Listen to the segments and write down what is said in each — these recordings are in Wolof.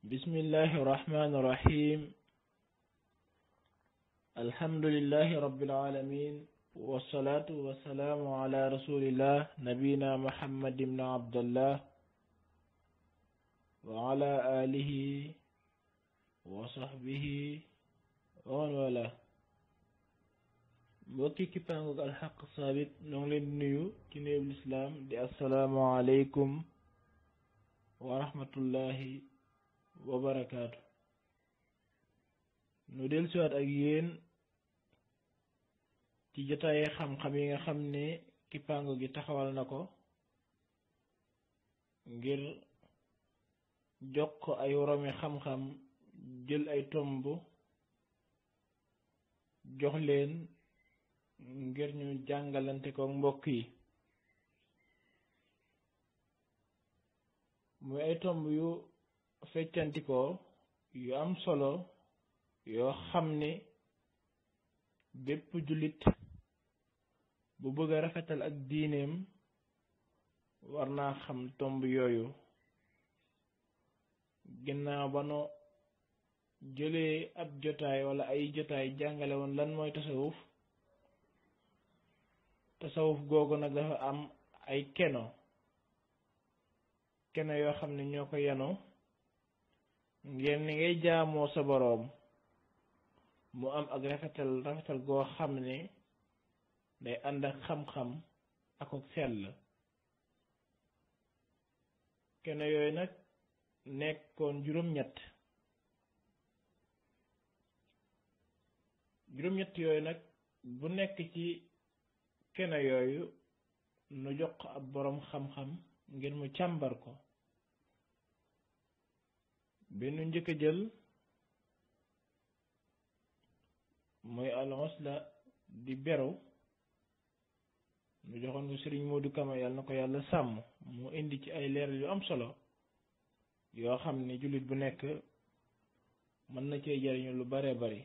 bismillahi irrahmani irrahim alhamdulilahi rabilalamin wasalaatu wasalaamu ala rasulillah nabina muhammad ibn abdallah wa ala alihi wa sahbihi wa man wala mbokki kippaangoog alxaq saabit ñoo ngi leen di nuyu ci nuyub lislaam di assalaamu aleykum wa rahmatullahi wa barakaatu nu del siwaat ak yéen ci jotaaye xam-xam yi nga xam ne kippaango gi taxawal na ko ngir jox ko ay woromi xam-xam jël ay tomb jox leen ngir ñu jàngalante ko mbokk yi muy ay tomb yu feccantikoo yu am solo yoo xam ne bépp jullit bu bëgg a rafetal ak diineem war naa xam tomb yooyu ginnaaw ba no jëlee ab jotaay wala ay jotaay jàngale woon lan mooy tasawuf tasawuf googu nag dafa am ay keno keno yoo xam ne ñoo ko yeno ngeen ni ngay jaamoo sa boroom mu am ak rafetal rafetal goo xam ne day ànd ak xam-xam ak ak sell keno yooyu nag nekkoon juróom-ñett juróom-ñett yooyu nag bu nekk ci keno yooyu nu jox ko ab boroom xam-xam ngir mu càmbar ko bi nu njëkk a jël mooy al-usla di beru nu joxoon ko sëriñ Modou Kama yàlla na ko yàlla sàmm mu indi ci ay leeral yu am solo yoo xam ne jullit bu nekk mën na cee jariñu lu bare bari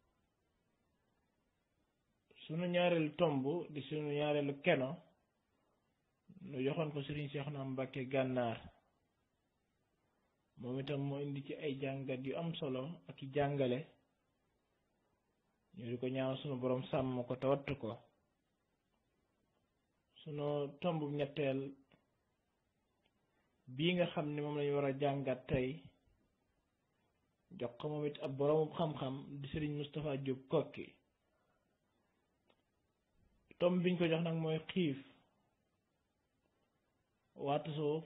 sunu ñaareelu tomb di sunu ñaareelu keno nu joxoon ko sëriñ Seexuna Mbàkke gànnaar moom itam moo indi ci ay jàngat yu am solo ak i jàngale ñu di ko ñaan sunu boroom sàmm ko te wattu ko sunu tomb ñetteel bii nga xam ne moom lañu war a jàngat tey jox ko moom it ab boroomu xam-xam di sëriñ Moustapha Diop kokki tomb biñ ko jox nag mooy xiif waa tasawuf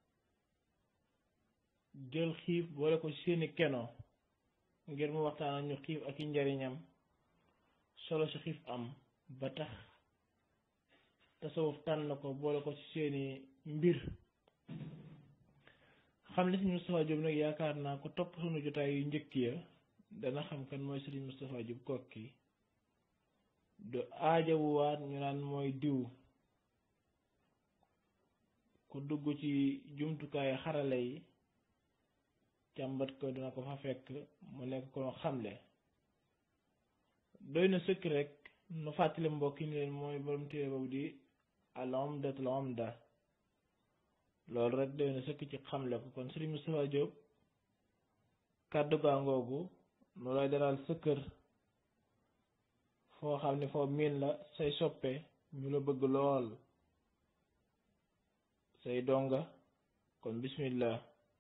jël xiif boole ko seeni keno ngir mu waxtaan ak ñu xiif ak i njariñam solo si xiif am ba tax tasawuf tànn ko boole ko ci seeni mbir xam ne Sëriñ Moustapha Diop nag yaakaar naa ko topp sunu jotaay yu njëkk ya dana xam kan mooy Sëriñ Moustapha Diop kokki du aajawuwaat ñu naan mooy diw ku dugg ci jumtukaay xarale yi càmbat ko dina ko fa fekk mu nekk ko xamle doy na sëkk rek nu fàttali mbokk yi ni leen mooy borom téere boobu di al umdatul umda loolu rek doy na sëkk ci xamle ko kon Sëriñ Moustapha Diop kàddu gaa ngoogu nu lay dalal sa kër foo xam ne foo miin la say soppe ñu la bëgg lool say donga kon bismillah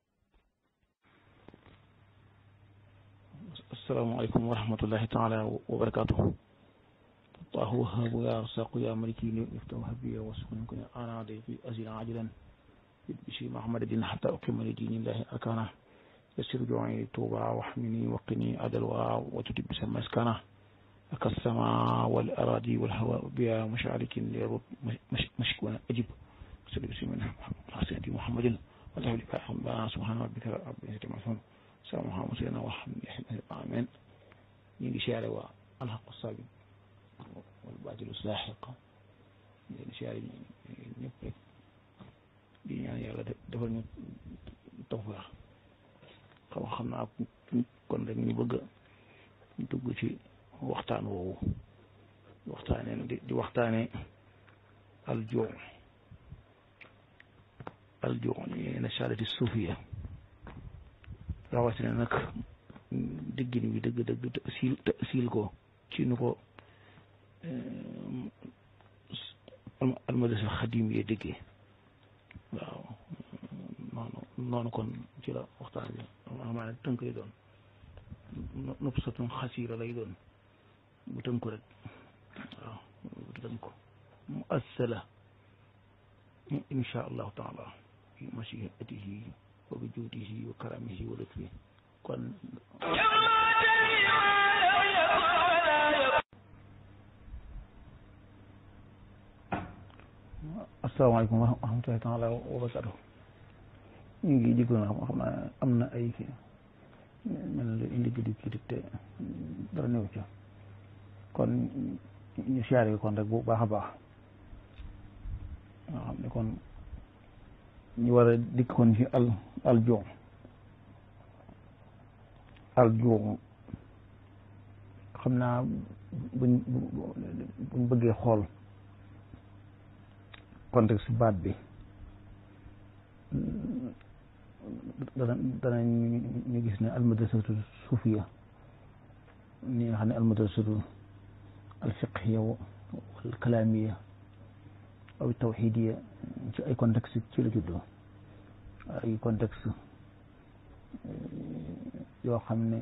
asalaamaaleykum wa rahmatullahi taala wa barakaatu allahu wahabu ya rasaqu ya maliki ni ifta wahabiya wasukun kun ana de fi azina ajilan bisi mahamadin hatta uqima li dinillahi arkana يسر جوعي توبا واحمني وقني عدلوا وتتب بسم مسكنا لك السماء والأراضي والهواء بها مشارك ليرد مشكونا أجب صلى بسم الله محمد محمد والله لك سبحان ربك رب العزة عما يصفون سلام محمد سيدنا وحمد آمين ñi siyaare waa alxaqu saabin wal baatilu laaxiq ñi siyaare ñëpp rek di ñaan yàlla defal ñu tawfeex xam xam naa kon rek ñu bëgg a dugg ci waxtaan woowu waxtaane di waxtaane aljuu aljuu ni na saadati suufiya rawatina nag déggin wi dëgg dëgg te siil te siil ko ci nu ko almadrasa xadim yee déggee waaw noonu noonu kon ci la waxtaan bi xam naa ne tënk lay doon nopp satun xasiira lay doon bu tënku rek waaw bu tënku mu assala insha allahu taala fi mashiatihi wa bi juudihi wa karamihi wa lutfi kon asalaamaaleykum wa rahmatullahi taala wa barakatu ñu ngi jéggoon na xam naa am na ay kii mel na lu indi guddi kii te dara néew ca kon ñu siyaare kon rek bu baax a baax nga xam ne kon ñu war a dikk kon ci al al joom al joom xam naa buñ buñ bëggee xool contexte baat bi dana dana ñu gis ne almadrasatu suufiya ni nga xam ne almadrasatu alfiqhiya wal kalaamiya aw tawxidiya ci ay contexte ci la juddoo ay contexte yoo xam ne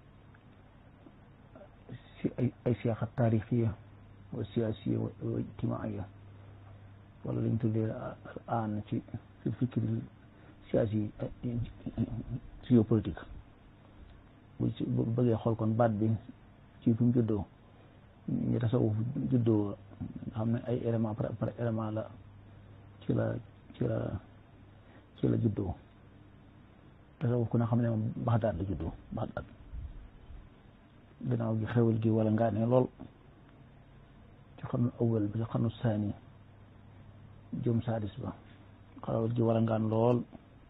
si ay ay siyaaxa taarixiya wa siyaasiya wa ijtimaaiya wala lañ tuddee aan ci ci fikri siyaasi géopolitique bu ci bu bëggee xool kon baat bi ci fi mu juddoo ñu tasawuf juddoo nga xam ne ay élément par par élément la ci la ci la ci la juddoo tasawuf ku ne xam ne moom Baxdaad la juddoo Baxdaad gannaaw gi xewal gi wala ngaa ne lool ci xarnu awal bi ci xarnu saani jëm saadis ba xarawal ji wala ngaan lool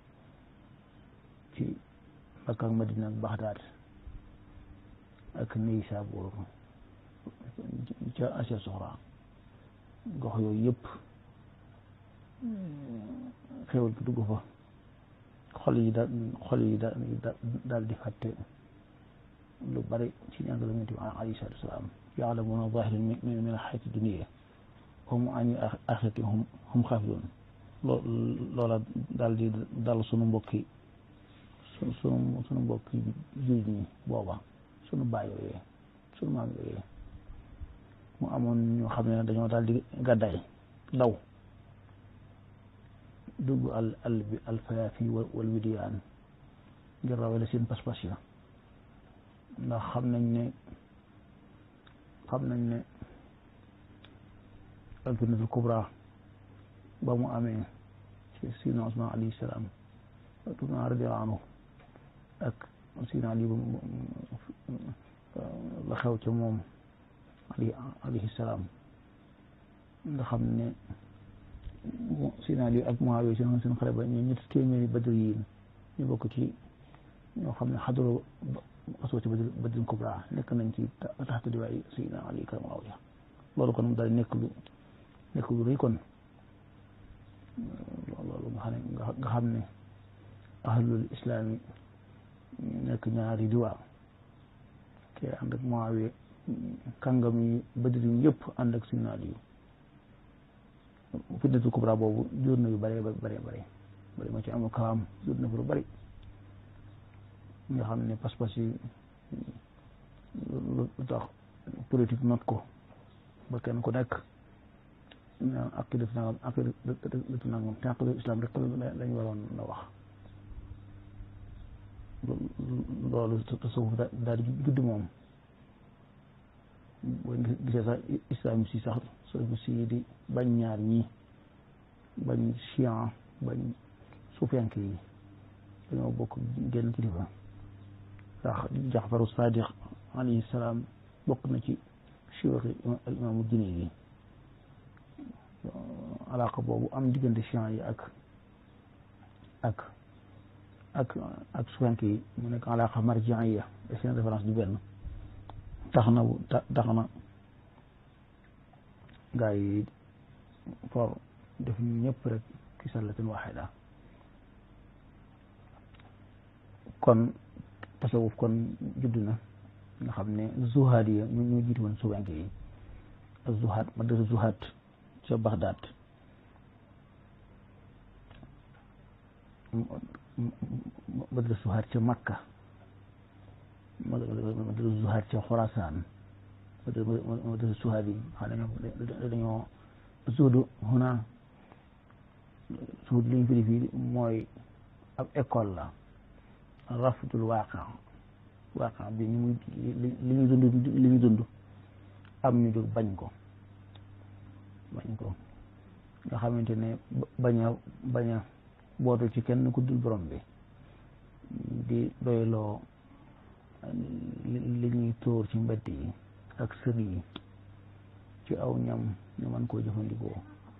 ci Makka ak Madina ak Baxdaad ak Naysaabuur ca Asia Soxra gox yooyu yëpp xéwal bi dugg fa xol yi daal xol yi daal di fàtte lu bari ci njàngale Yonent bi alayhi salaatu wa salaam yaalamuuna zaahiran min al-hayaati dunya hum an axirati hum hum xaafidoon loo loola daal di dal sunu mbokki su sunu sunu mbokki jullit ñi booba sunu baay yooyee sunu maam yooyee mu amoon ñoo xam ne dañoo daal di gàddaay daw dugg al al bi al fayaafi wal widiyaan ngir rawale seen pas-pas ya ndax xam nañ ne xam nañ ne alfitnatul kubra ba mu amee ci sidna Usmaan alayhi salaam tuna radiyallahu anhu ak sidna Ali la xew ca moom ali alayhi salaam nga xam ne sidna Ali ak Muawiya seen seen xare ba ñu ñetti téeméeri badr yi ñu bokk ci ñoo xam ne xadaro asoo ci badr badrin kubra nekk nañ ci taxta diwaay sidna Ali karamallahu wajhahu loolu kon daal nekk lu nekk lu rëy kon loolu nga xam ne nga xam ne ahlul islaam yi nekk ñaari diwaa ke ànd ak Muawiya kàngam yi badri yi yëpp ànd ak Sidna Ali fitnatul kubra boobu jur na yu bëree bëree bëri bëri ma ci amul kaam jur na fa lu bëri nga xam ne pas-pas yi lu tax politique not ko ba kenn ku nekk ñaan aqidatu nangam aqidatu nangam te aqidatu islam rek lañ waroon na wax loolu tasawuf daal di judd moom boo gisee sax islam si sax soo si di bañ ñaar ñi bañ chian bañ suufiyanke yi dañoo bokk genn kilifa ndax jaxfaru sadiq alayhi salaam bokk na ci siwéxi al imaamu dine yi alaaka boobu am diggante chian yi ak ak ak ak sufanke yi mu nekk alaaka marjian yi seen référence du benn tax na tax na gaa yi for def ñu ñëpp rek ki sallatin waxida kon tasawuf kon judd na nga xam ne zuhaad yi ñu ñu jiitu woon suwenke yi ak zuhaad madrasa zuhaad ca Baghdad madrasa zuhaad ca Makka madrasa zuhaad ca Xorasaan madrasa zuhaad yi xam ne dañoo zuhdu huna zuhud li ñu firi fii mooy ab école la rafdul waaqa waaqa bi ñu muy li ñu dund li ñu dund am ñu jóg bañ ko bañ ko nga xamante ne bañ a bañ a bootu ci kenn ku dul borom bi di doyloo li ñuy tóor ci mbedd yi ak sër yi ci aw ñam ñu mën koo jëfandikoo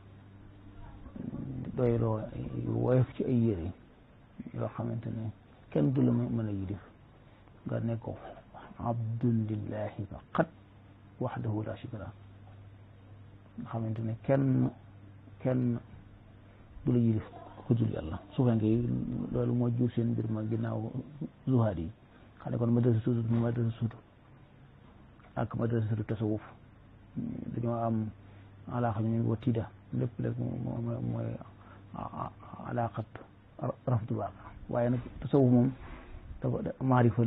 doyloo woyof ci ay yére yoo xamante ne kenn du la mën a yilif nga nekk ko abdulillahi faqat waxdahu la sharika lah nga xamante ne kenn kenn du la yilif ku dul yàlla suufenke yi loolu moo jur seen mbir ma ginnaaw zuhaad yi xam ne kon madrasa suudu mu madrasa suudu ak madrasa suudu tasawuf dañoo am alaaqa ñu wa tiida lépp rek mooy alaaqat rafdul waaqa waaye nag tasawuf moom dafa maarifa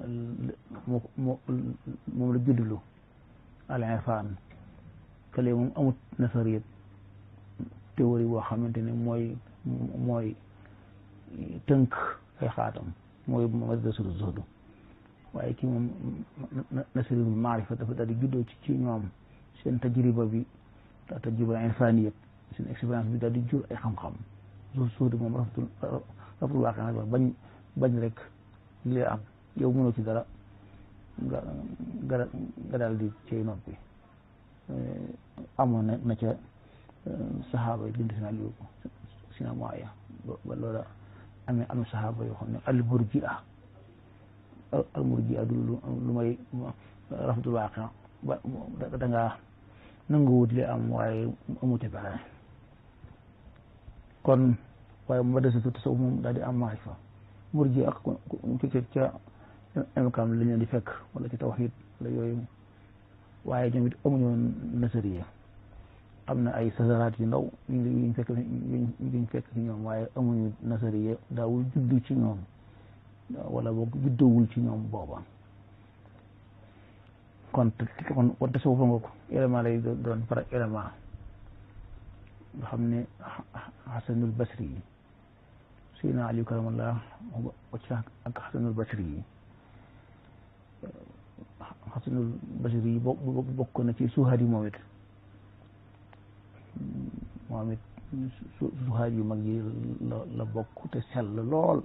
moom la juddlu al irfan kële moom amut nasariyat théorie boo xamante ne mooy mooy tënk ay xaatam mooy madrasatu zuhdu waaye kii moom nasariyul maarifa dafa daal di juddoo ci ci ñoom seen tajriba bi tajriba irfaniyat seen expérience bi daal di jur ay xam-xam zuhdu moom rafdul rafdul waaqi nag bañ bañ rek li am yow mënoo ci dara nga nga nga daal di cay noppi amoon na na ca saxaaba yi bind sina liu sina moaya ba loola amee am saxaaba yoo xam ne al murjia al murjia du lu may rafdul waaqi ba da ngaa nangu wut li am waaye amute pexe kon waaye madrasatu tasawuf moom daal di am maarifa murji ak ci ca imkam la ñu di fekk wala ci tawxid wala yooyu waaye ñoom it amuñu nasariya am na ay sasaraat yu ndaw yuñ fekk yuñ fekk ci ñoom waaye amuñu nasariya daawul juddu ci ñoom wala boog juddowul ci ñoom booba kon kon kon tasawuf nga ko élément lay doon par élément nga xam ne xasanul basri yi Seydina Aliou karamallah wacc ak xasanul basri yi xasanul basri yi bokk na ci suhaad yi moom it moom it suhaad yu mag yi la la bokk te sell lool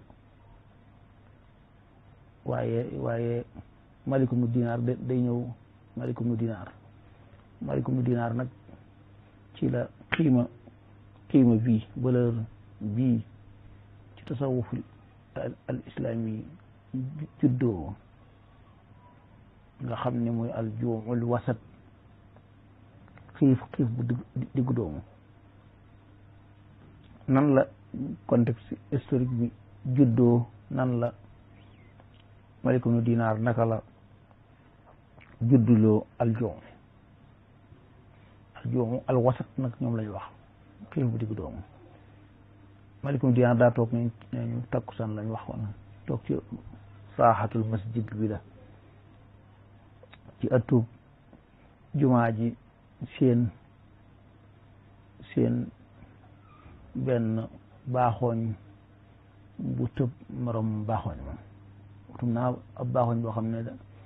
waaye waaye malikum nu dinaar day ñëw malikum nu dinaar malikum nu dinaar nag ci la xiima xiima bii valeur bii ci tasawuf al islami juddoo nga xam ne mooy al juumul wasat xiif xiif bu diggu doomu nan la contexte historique bi juddoo nan la malikum nu dinaar naka la judduloo al juum al juum al wasat nag ñoom lañu wax xiif bu diggu doomu malikum dinaar daa toog nañ ñu takkusaan lañ waxoon toog ci saaxatul masjid bi la ci ëttub jumaa ji seen seen benn baaxooñ bu tëb morom baaxooñ moom utum naa ab baaxooñ boo xam ne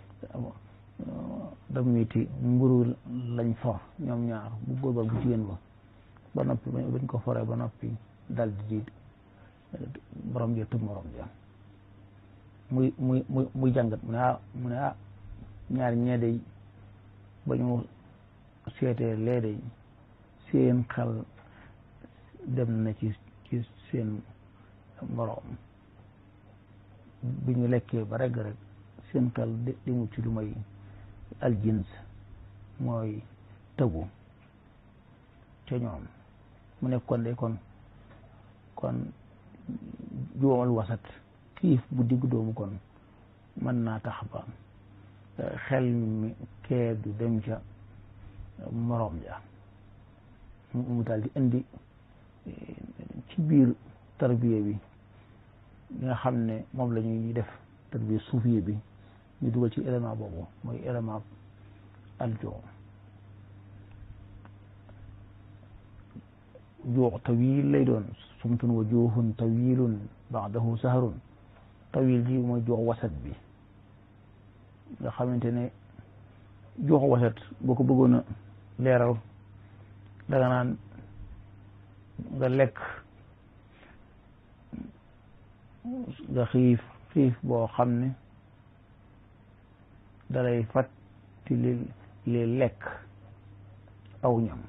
da miti mburu lañ for ñoom ñaar bu góor ba bu jigéen ba ba noppi bañ ko foree ba noppi dal di borom ja tëb morom ja muy muy muy muy jàngat mu ne ah mu ne ah ñaar ñee day ba ñu seetee lee day seen xel dem na ci ci seen moroom bi ñu lekkee ba regg rek seen xel di mu ci lu may aljins mooy tëbu ca ñoom mu nekk kon de kon kon juumal wasat xiif bu digg doomu kon mën naa tax ba xel mi kee du dem ca moroom ja mu daal di indi ci biir tarbiya bi li nga xam ne moom la ñuy def tarbiya suufiya bi ñu dugal ci élément boobu mooy élément aljoo juux tawil lay doon sumtun wa juuxun tawilun baadahu saharun tawil ji mooy juux wasat bi nga xamante ne juux wasat boo ko bëggoon a leeral danga naan nga lekk nga xiif xiif boo xam ne dalay fàtti li li lekk aw ñam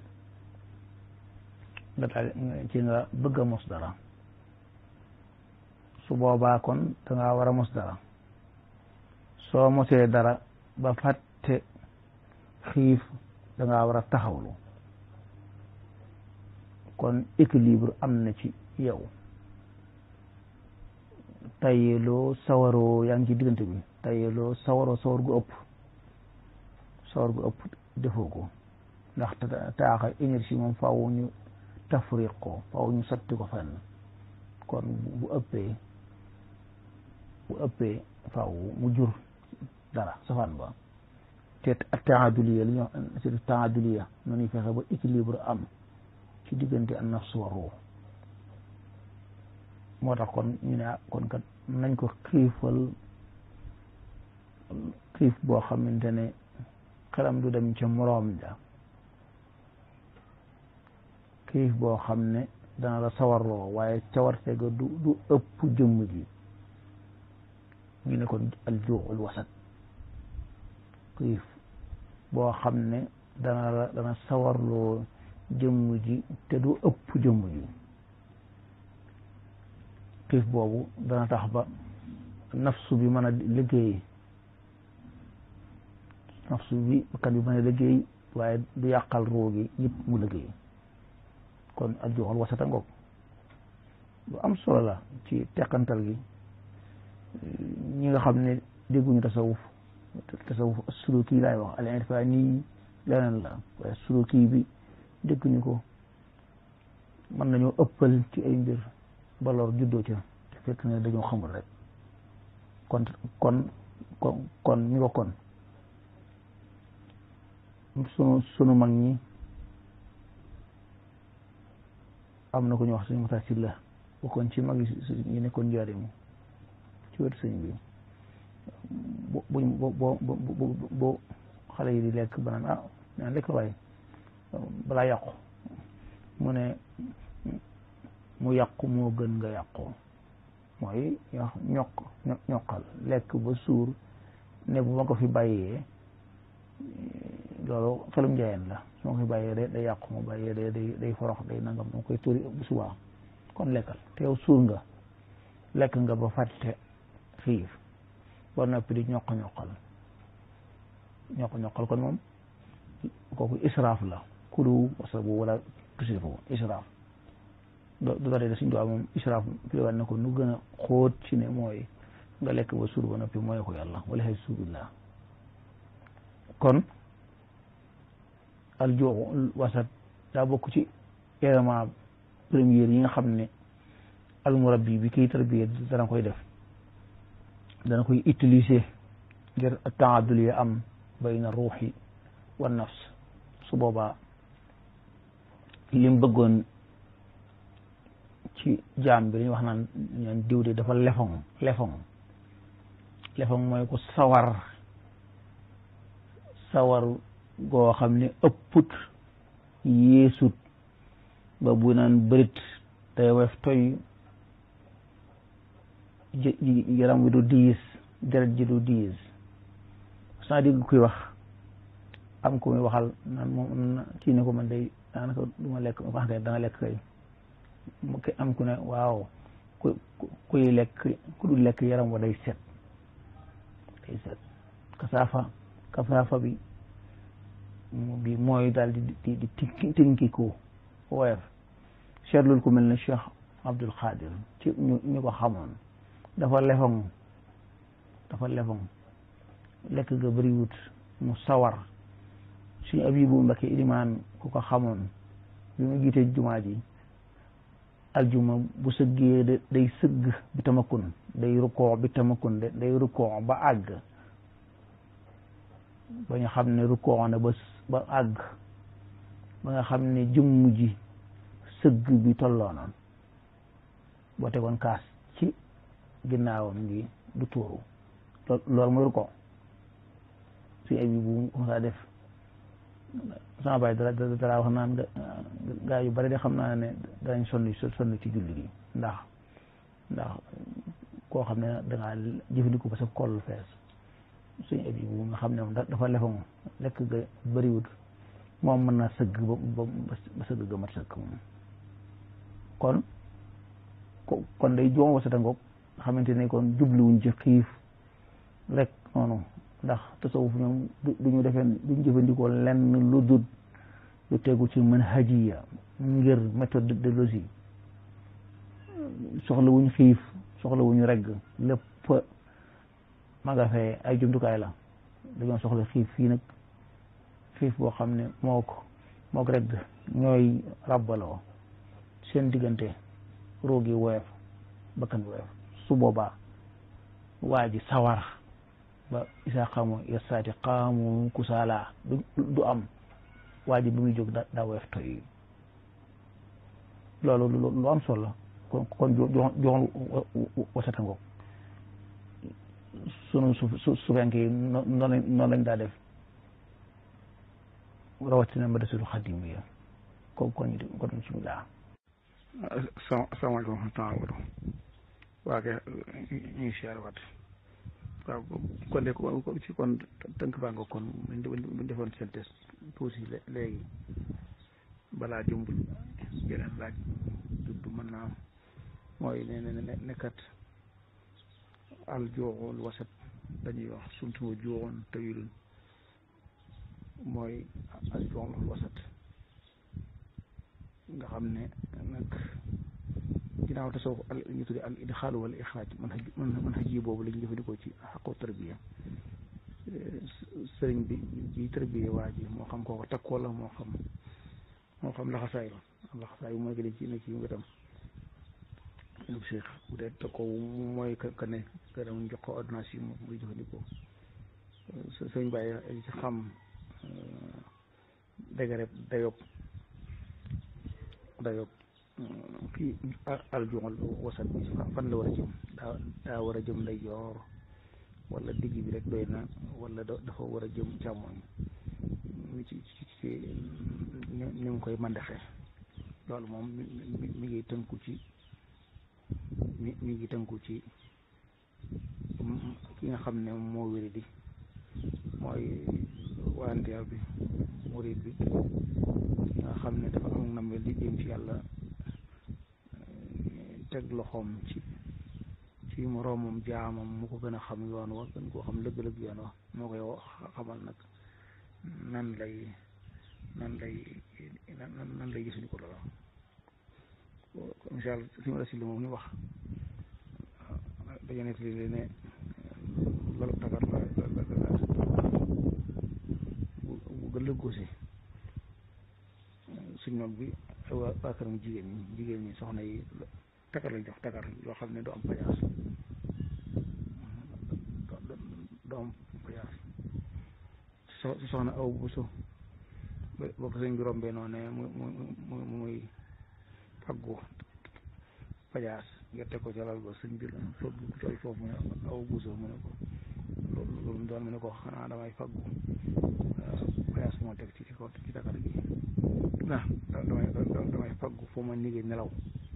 nga daal ci nga bëgg a mos dara su boobaa kon dangaa war a mos dara soo mosee dara ba fàtte xiif dangaa war a taxawlu kon équilibre am na ci yow tayeloo sawaroo yaa ngi ci diggante bi tayeloo sawaroo sawar gu ëpp sawar gu ëpp defoo ko ndax taaxa énergie moom faaw ñu tafriq ko faaw ñu sotti ko fenn kon bu ëppee bu ëppee faaw mu jur dara safaan ba te taaduliya li ñu wax c'est taaduliya noonu fexe ba équilibre am ci diggante an nafs wa ruux moo tax kon ñu ne kon kat nañ ko xiifal xiif boo xamante ne xelam du dem ca moroom ja xiif boo xam ne dana la sawarloo waaye cawarte ga du du ëpp jëmm ji ñu ne kon aljuuxul wasat xiif boo xam ne dana la dana sawarloo jëmm ji te du ëpp jëmm ji xiif boobu dana tax ba nafsu bi mën a liggéey nafsu bi bakkan bi mën a liggéey waaye du yàqal ruu gi yëpp mu liggéey kon aljuuxul wasata ngoog lu am solo la ci teqantal gi ñi nga xam ne dégguñu tasawuf tasawuf suluki laay wax al irfani leneen la waaye suluki bi dégguñu ko mën nañoo ëppal ci ay mbir ba lor juddoo ca te fekk ne dañoo xamul rek kon kon kon kon ñu ko kon sunu sunu mag ñi am na ko ñu wax suñu mata si la bokkoon ci mag yi nekkoon njaarim ci wetu sëñ bi bo bo bo bo xale yi di lekk ba naan ah naan lekk waaye balaa yàqu mu ne mu yàqu moo gën nga yàqu mooy ñokk ñokkal lekk ba suur ne bu ma ko fi bàyyee loolu xelum njaayeen la su ma ko fi bàyyee day day yàqu ma bàyyee day day day forox day nangam dama koy tóori bu subaa kon lekkal te yow suur nga lekk nga ba fàtte xiif ba noppi di ñokk ñokkal ñokk ñokkal kon moom kooku israaf la kulu wasabu wala tusrifu israaf do du dara suñ duwaa moom israaf firiwaat na ko nu gën a xóot ci ne mooy nga lekk ba suur ba noppi mooy ko yàlla wala xay subillah kon aljuuxu wasat daa bokk ci élément première yi nga xam ne almurabbi bi kiy tarbiya dana koy def dana koy utiliser ngir taadul yi am bayna ruuxi wa nafs su boobaa lim bëggoon ci jaam bi dañuy wax naan ñaan diw de dafa lefoŋ lefoŋ lefoŋ mooy ko sawar sawar goo xam ne ëpput yeesut ba bu naan bërit day wef toy yaram wi du diis deret ji du diis saa dégg kuy wax am ko muy waxal naan moom kii ne ko man day daanaka du ma lekk wax kay danga lekk kay am ku ne waaw ku kuy lekk ku du lekk yaram wa day set day set kasaafa kasaafa bi bi mooy daal di di di tinki ko woyof seetlul ku mel ne Cheikh Abdul Xaadir ci ñu ñu ko xamoon dafa lefoŋ dafa lefoŋ lekk ga bëriwut mu sawar suñu abibu Mbakke ilimaan ku ko xamoon bi mu jiite jumaa ji aljuma bu sëggee day sëgg bi tamakun day rukkoo bi tamakun day rukkoo ba àgg ba ñu xam ne rukkoo na ba ba àgg ba nga xam ne jëmm ji sëgg bi tolloo noonu boo tegoon kaas ci ginnaawam gi du tuuru loolu mooy rukkoo suñu abibu bu saa def sama baay dara dara wax naan gaa yu bari de xam naa ne danañ sonn sonn ci julli gi ndax ndax koo xam ne dangaa jëfandikoo ba sa koll fees suñu abi bu nga xam ne moom dafa lefa moom lekk ga bëriwut moom mën naa sëgg ba ba sëgg ga mat sëgg moom kon kon day joom wasata ngoog xamante ne kon jubluwuñ ci xiif rek noonu ndax tasawuf ñoom du ñu defee duñ jëfandikoo lenn lu dul lu tegu ci manhajiya ngir méthodologie soxla wuñ xiif soxla wuñu regg lépp ma nga fee ay jumtukaay la dañoo soxla xiif fii nag xiif boo xam ne moo ko moo ko regg ñooy ràbbaloo seen diggante roogi woyof bakkan bi woyof su boobaa waa ji sawar ba isa xamu yasaati xaamu kusaala du du am waa ji bi muy jóg daa woyof toy loolu lu am solo kon kon joxoon wasata ngoog sunu su su sufenk yi noonu noonu lañ daa def rawatina ma desul xadim yi ko kon kon bismillah asalaamaaleykum wa rahmatulah waa kay ñu ngi siyaar waat waaw kon de ci kon tënk baa nga kon buñ defoon seen test tuuti léegi balaa jumbul yeneen laaj du mën naa mooy ne ne nekkat al jooxul wasat dañuy wax sumtuma jooxoon tawilun mooy al jooxul wasat nga xam ne nag ginnaaw tasawuf al ñu tudde al idxaal wala ixraaj man xaj man xaj yi boobu la ñu jëfandikoo ci xaqu tarbiya sëriñ bi bi tarbiya waa ji moo xam kooko takkoo la moo xam moo xam laxasaay la laxasaay bu mooy que ci ne ci wetam lu Cheikh bu dee takkoo mooy que ne que dama jox ko ordonnance yi muy jëfandikoo sëriñ bàyyi ci xam dëgërëb dayob dayob kii aljumal wasat bi fan la war a jëm daa daa war a jëm lay joor wala digg bi rek doy na wala dafa war a jëm càmmoñ mi ci ci ci ni mu koy mandaxe loolu moom mi mi ngi tënku ci mi mi ngi tënku ci ki nga xam ne moo wéri di mooy wanteer bi murid bi ki nga xam ne dafa am na mel di jëm ci yàlla teg loxoom ci ci moroomam jaamam mu ko gën a xam yoon wa gën koo xam lëgg-lëgg yoon wa moo koy xamal nag nan lay nan lay nan lay jëfandikoo loola incha allah si ma la si li moom ñu wax dañu nekk li ne loolu tagar la la bu gën la góose suñ mag bi waa waa këram jigéen ñi jigéen ñi soxna yi tagar lañ jox tagar yoo xam ne du am pajaas du am pajaas so soxna aw bu so ba ko sëñ bi rombee noonu ne mu mu muy faggu pajaas nga teg ko ca lal ba sëñ bi la foofu tol foofu mu ne aw bu so mu ne ko loolu loolu doon mu ne ko xanaa damay faggu pajaas moo teg ci kaw ci tagar gi ah damay damay faggu foo ma nigee nelaw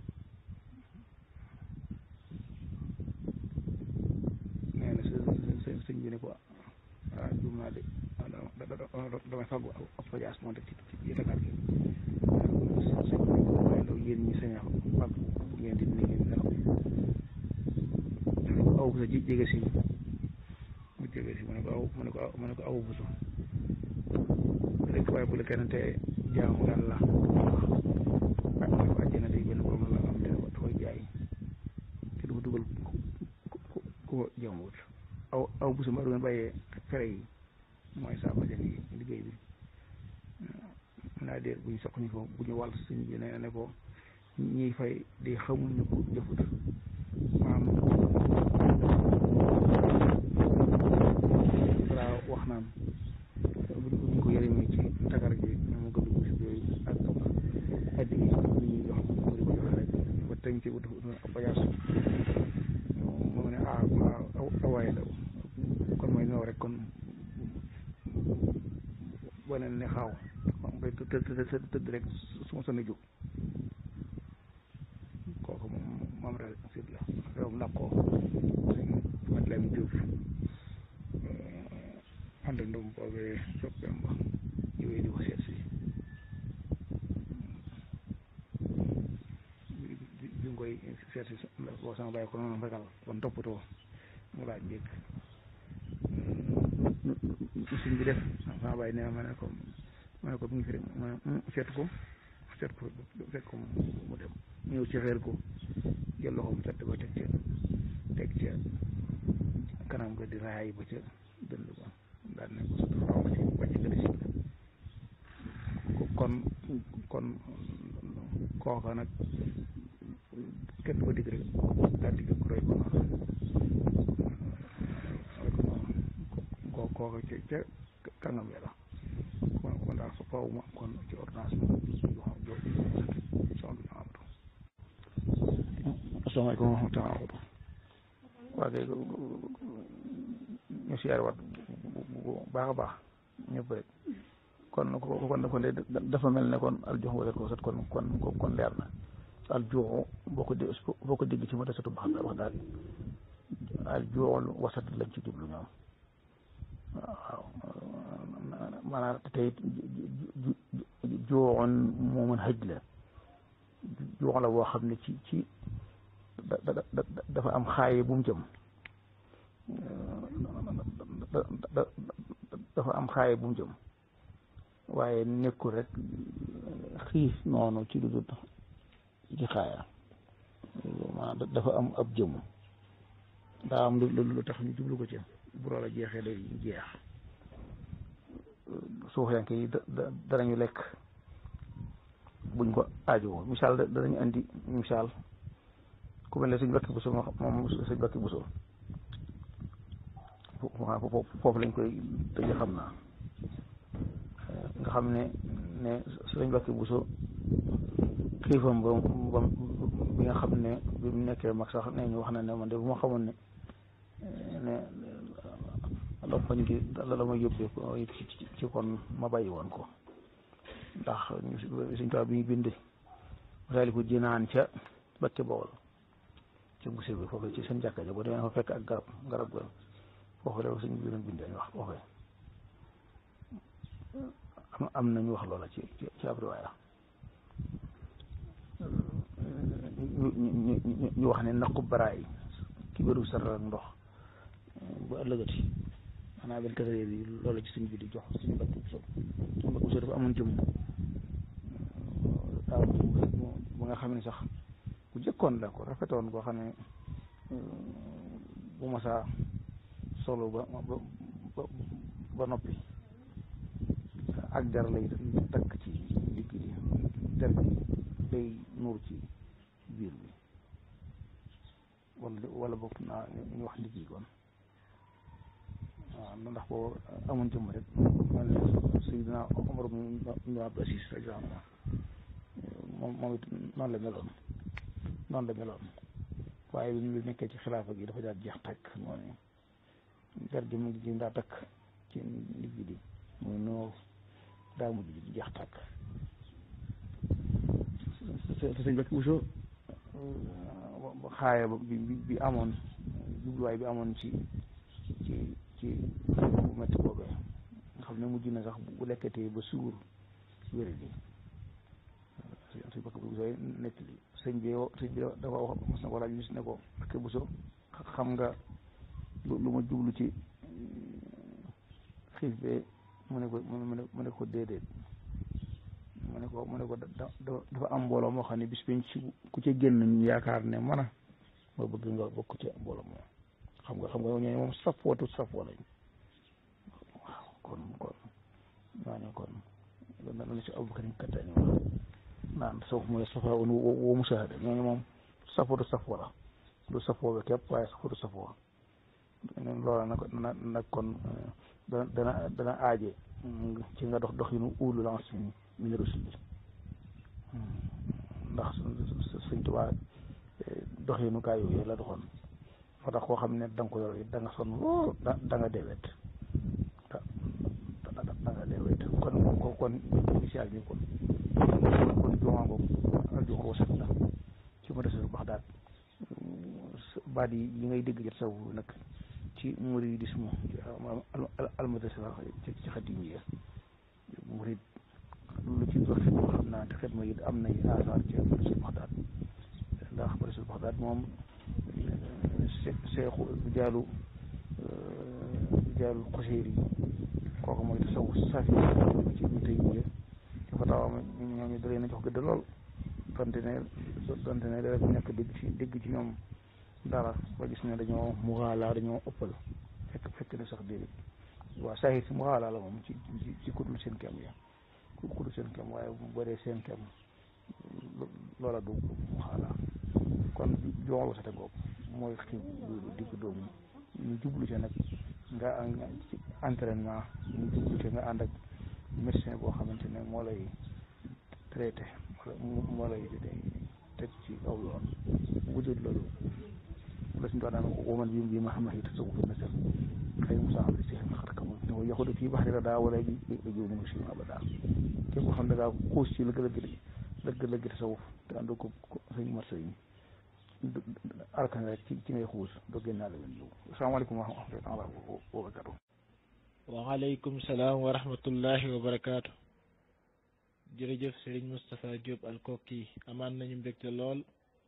nee na sëñ sëñ bi ne ko ah juum naa de damay faggu ab pajaas moo teg ci ci tagar gi sëñ bi ne ko waaye ndaw yéen ñi sañ a faggu bu ngeen di nigee nelaw aw bu sa jege si mu jege si mu ne ko aw mu ne ko mu ne ko aw bu so rek waaye bu la kenn te jaamu yàlla wax ko àjjana day benn borom la am te da koy jaay te du dugal ku ko jaamuwut aw aw bu sama doon bàyyee fere yi mooy saa ba yi liggéey bi mun naa déet bu ñu soq ñu ko bu ñu wàll sëñ bi ne ne ko ñiy fay di xamul ñu ko jëfut maam balaa wax naan buñ ko yërëmee ci tagar ji ñoom gëdd bu si yooyu ak addi yi ñuy jox mu di ko joxe rek ba tënk ci wut ab bayaas moo ne ah waaw awaaye daw kon mooy ñëw rek kon wane ne xaaw bay tëdd tëdd rek su ma sonn jóg kooku moom moom rek sit la réew nag ko mat lam Juuf ànd ndum boobee soppeem ba ñëwee di ko seet si bi nga koy seet si boo sama bàyyi ko noonu fekkal kon toppatoo mu laaj njëkk suñ bi def sama bàyyi nee ma ne ko ma ne ko mu ngi fi rek ma ne seet ko seet ko fekk ko mu dem ñëw ci xeer ko jël loxo mu tedd ba teg ca teg ca kanam ga di raay ba ca dënd ba daal ne ko sut xaw ma ci wàcc nga si kon kon kooka nag kenn du ko digg rek daal di roy ko noonu roy ko noonu ko kooka ca ca kàngam ya la kon kon daal fa faw ma kon ci ordonnance moom yoo xam joo son bi amatu asalaamaaleykum wa rahmatulah waa kay ñu siyaare wat bu baax a baax ñëpp rek kon kon kon de dafa mel ne kon aljox wasat ko wasat kon kon kon leer na aljoxu boo ko dé boo ko dégg ci ma desatu baax wax daal aljoxul wasat lañ ci jublu ñoom waaw maanaam tey jooxoon moo mën xëj la joox la boo xam ne ci ci dafa am xaaye bu mu jëm dafa am xaaye bu mu jëm waaye nekkul rek xiif noonu ci lu dul ci xaaya maanaam dafa am ab jëm daa am lu lu tax ñu jublu ko ci bu loola jeexee day jeex suufiyanke yi danañu lekk buñ ko aajowoo misaal danañu andi misaal ku mel ne suñ bakki buso moom suñ bakki buso foofu lañ koy tëj xam naa nga xam ne ne suñ bakki buso xiifam ba ba bi nga xam ne bi mu nekkee mag sax nee ñu wax na ne man de bu ma xamoon ne ne lompañ gi la la ma yóbbee ko ci kon ma bàyyi woon ko ndax suñ tubaab bi ñu bind saali ko jinaan ca Bakke Bawol ci buse bi foofu ci seen jàkka ja boo demee fa fekk ak garab garab ga foofu la suñ bi doon bindee ñu wax foofu am am nañu wax loola ci ci ab riwaaya ñu wax ne naqu baraay ki bëru sara ak ndox bu ëllëgati xanaa benn kasareer yi loolu ci suñ bi di jox suñu bakk bu sob suñu bakk bu sob dafa amoon jëmm daaw bu nga xam ne sax bu jëkkoon la ko rafetoon koo xam ne bu masaa solo ba ba ba noppi ak der lay takk ci digg bi der bi day nuur ci biir bi wala wala bokk naa ñu wax ndigg yi kon waaw ndax boobu amuñ jëmm rek man Seydina Omar ibn Abdul Aziz radiyallaahu anhu moom moom it noonu la meloon noonu la meloon waaye bi mu nekkee ci xilaafa gi dafa daal jeex takk moo ne der gi mu ngi daa takk ci ndigg di muy noor daa mujj di jeex takk te sëñ Bakki Bousso xaaya bi bi amoon jubluwaay bi amoon ci ci ci bu métti boobee nga xam ne mujj na sax bu lekkatee ba suur wéri di sëñ Bakki Bousso nekk li sëñ bi sëñ bi dafa wax mos na ko laaj gis ne ko Bakki Bousso xam nga lu ma jublu ci xiif bee mu ne ko mu ne ko déedéet mu ne ko mu ne ko dafa am mbooloo moo xam ne bis bañ ci ku ci génn ñu yaakaar ne man a ma bëgg nga bokk ci mbooloo moom xam nga xam nga ñooñu moom safootu safoo lañ waaw kon kon ñooñu kon na la si Abubakar Kattaani wax naan tasawuf mooy safaa un wa musaahada ñooñu moom safootu safoo la du safoo bi képp waaye safootu safoo loola nag nag kon dana dana dana aaje ci nga dox dox yi nu uulu lance mi min rusul ndax sëñ Tuubaa dox yi nu gaa yooyu la doxoon fa tax koo xam ne da nga ko yor da nga sonn lool da da nga deewet da da nga deewet kon kon kon initial bi kon kon jumaa ngoog aljuma wasat na ci ma desul Baxdaad baat yi yi ngay dégg jot saw nag ci muridisme almadrasa ci ci xadim yi murid lu ci dox xam naa te xet ma it am nay asaar ci Madinatul Baxdaad ndax Madinatul Baxdaad moom seexu jaalu jaalu xoseer yi kooku mooy tasawuf safi ci ñu tey ñi ci fatawaam ñoom ñu dalee na jox gëdd lool donte ne donte ne rek nekk dégg ci dégg ci ñoom dara ba gis ne dañoo muxaalaa dañoo ëppal fekk fekk ne sax déedéet waaw saahir si muxaalaa la moom ci ci ci kudul seen kem ya kudul seen kem waaye bu bëree seen kem loola du muxaalaa kon joxal wasate googu mooy xiib digg doomu ñu jublu ci nag nga ci entraînement ñu jublu ci nga ànd ak médecin boo xamante ne moo lay traité moo lay teg ci aw yoon wujud loolu la suñu daan woman bi bi ma xam ne tasawuf na sel xëy mu saa si xel xar kamul ne ko yaxudu fii baxri daa wala ji ba jiw mënu si abada képp xam ne daa xuus ci lëgg lëgg lëgg lëgg tasawuf te ànd ko sëñ marsa yi arkan rek ci ci ngay xuus doo génnaale leen yow asalaamaaleykum wa rahmatullahi wa barakatu waaleykum salaam wa rahmatullahi wa barakaatu jërëjëf Serigne Moustapha Diop Alkoki amaan nañu mbégte lool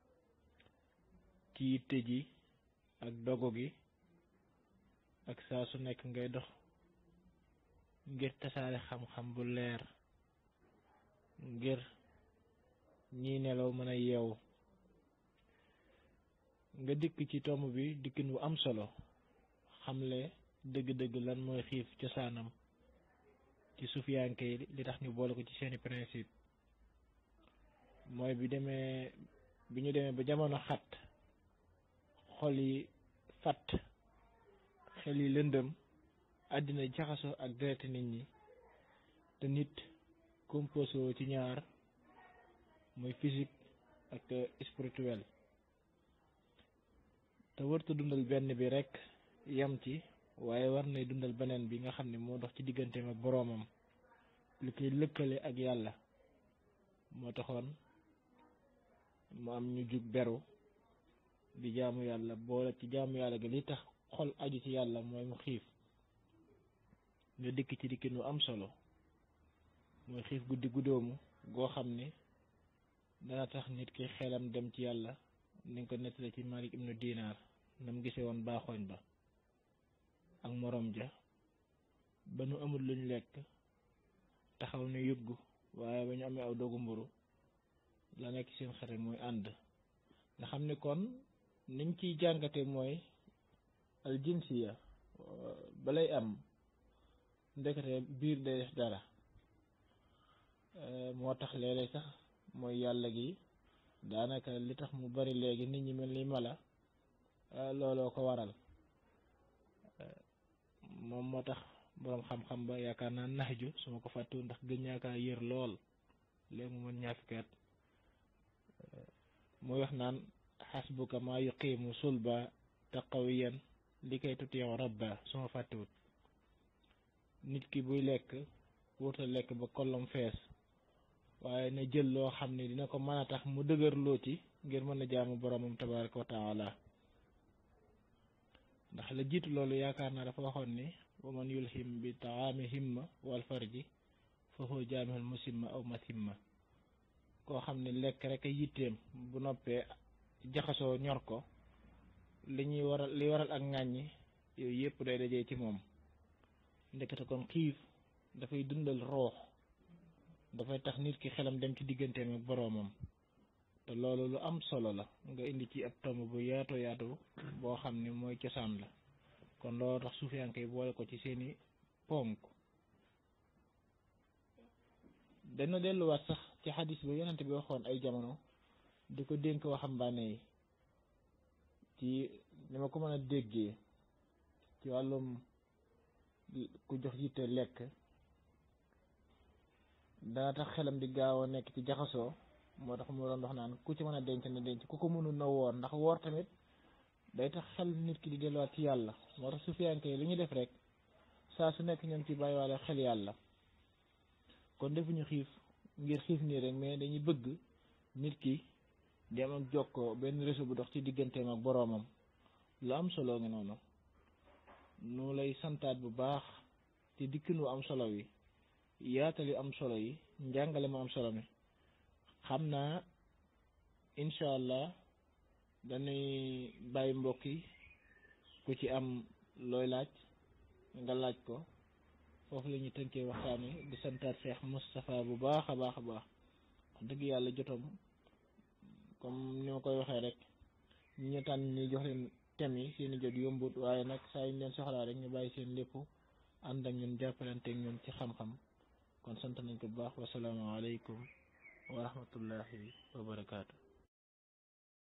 ci yitte ji ak dogo gi ak saa su nekk ngay dox ngir tasaare xam-xam bu leer ngir ñii nelaw mën a yeewu nga dikk ci tomb bi dikkin bu am solo xamle dëgg-dëgg lan mooy xiif cosaanam ci sufiyanke yi li tax ñu boole ko ci seeni principe mooy bi demee bi ñu demee ba jamono xat xol yi fat xel yi lëndëm àddina jaxasoo ak dereti nit ñi te nit composé woo ci ñaar mooy physique ak spirituel te warta dundal benn bi rekk yam ci waaye war nay dundal beneen bi nga xam ne moo dox ci digganteem ak boroomam li koy lëkkale ak yàlla moo taxoon mu am ñu jug beru di jaamu yàlla boole ci jaamu yàlla gi li tax xol aju ci yàlla mooy mu xiif nga dikk ci dikkin wu am solo mooy xiif guddi guddoomu goo xam ne dana tax nit ki xelam dem ci yàlla ni nga ko nettale ci Malik ibnu Dinaar nam gisee woon baaxooñ ba ak morom ja ba nu amul luñ lekk taxaw ne yëggu waaye ba ñu amee aw dogu mburu la nekk seen xare mooy ànd nga xam ne kon niñ ciy jàngate mooy aljinsiya balay am ndekete biir day def dara moo tax léeg-léeg sax mooy yàlla gi daanaka li tax mu bari léegi nit ñi mel ni mala looloo ko waral moom moo tax boroom xam-xam ba yaakaar naa naxju su ma ko fàttu ndax gën ñaakaa yër lool léegi mu mën ñaar fukki at muy wax naan xasbuka maa yuqiimu sulba taqawiyan li kay tutiyow rabba su ma fàttuwut nit ki buy lekk wurta lekk ba kollom fees waaye na jël loo xam ne dina ko mën a tax mu dëgër loo ci ngir mën a jaamu boromam tabaraka wa taala ndax la jiitu loolu yaakaar naa dafa waxoon ni wa man yulhim bi taami himma wal farji fa huwa jaamihul musimma aw masimma koo xam ne lekk rek a yitteem bu noppee jaxasoo ñor ko li ñuy waral li waral ak ŋàññi yooyu yëpp day dajee ci moom ndekete kon xiif dafay dundal roox dafay tax nit ki xelam dem ci digganteem ak boroomam te loolu lu am solo la nga indi ci ab tomb bu yaatu yaatu boo xam ne mooy cosaan la kon loolu tax suufiyanke yi boole ko ci seeni ponk dana delluwaat sax ci xadis ba yonent bi waxoon ay jamono di ko dénk waxambaane yi ci ni ma ko mën a déggee ci wàllum ku jox yitte lekk dana tax xelam di gaaw a nekk ci jaxasoo moo tax mu doon wax naan ku ci mën a denc na denc ku ko mënul na woor ndax woor tamit day tax xel nit ki di delluwaat ci yàlla moo tax sufiyanke yi li ñu def rek saa su nekk ñoom ci bàyyiwaale xel yàlla kon defuñu xiif ngir xiif nii rek mais dañuy bëgg nit ki di am ak jokkoo benn réseau bu dox ci digganteem ak boroomam lu am solo ngi noonu nu lay santaat bu baax ci dikkin wu am solo wi yaatal yu am solo yi njàngale mu am solo mi xam naa incha allah dañuy bàyyi mbokk yi ku ci am looy laaj nga laaj ko foofu la ñuy tënkee waxtaan wi di santaat Cheikh Moustapha bu baax a baax a baax wax dëgg yàlla jotom comme ni ma koy waxee rek ñu ñu tànn ñi jox leen thème yi seeni jot yombut waaye nag saa yu ñu leen soxlaa rek ñu bàyyi seen lépp ànd ak ñun jàppalante ak ñun ci xam-xam kon sant nañ ko bu baax wasalaamaaleykum wa rahmatullahi wa barakaatu